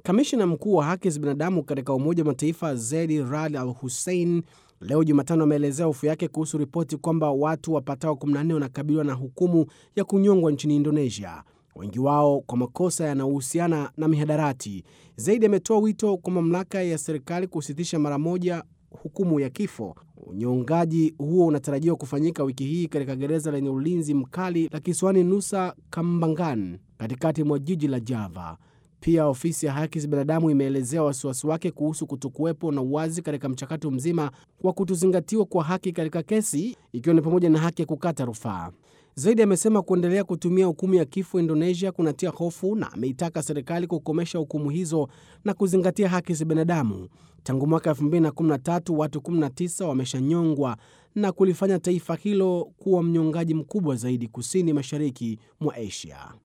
Kamishna mkuu wa haki za binadamu katika Umoja wa Mataifa Zeid Rad Al Hussein leo Jumatano ameelezea hofu yake kuhusu ripoti kwamba watu wapatao 14 wanakabiliwa na hukumu ya kunyongwa nchini Indonesia, wengi wao kwa makosa yanayohusiana na mihadarati. Zaidi ametoa wito kwa mamlaka ya serikali kusitisha mara moja hukumu ya kifo. Unyongaji huo unatarajiwa kufanyika wiki hii katika gereza lenye ulinzi mkali la kisiwani Nusa Kambangan, katikati mwa jiji la Java. Pia ofisi ya haki za binadamu imeelezea wasiwasi wake kuhusu kutokuwepo na uwazi katika mchakato mzima wa kutozingatiwa kwa haki katika kesi, ikiwa ni pamoja na haki ya kukata rufaa. Zaidi amesema kuendelea kutumia hukumu ya kifo Indonesia kunatia hofu na ameitaka serikali kukomesha hukumu hizo na kuzingatia haki za binadamu. Tangu mwaka 2013 watu 19 wameshanyongwa na kulifanya taifa hilo kuwa mnyongaji mkubwa zaidi kusini mashariki mwa Asia.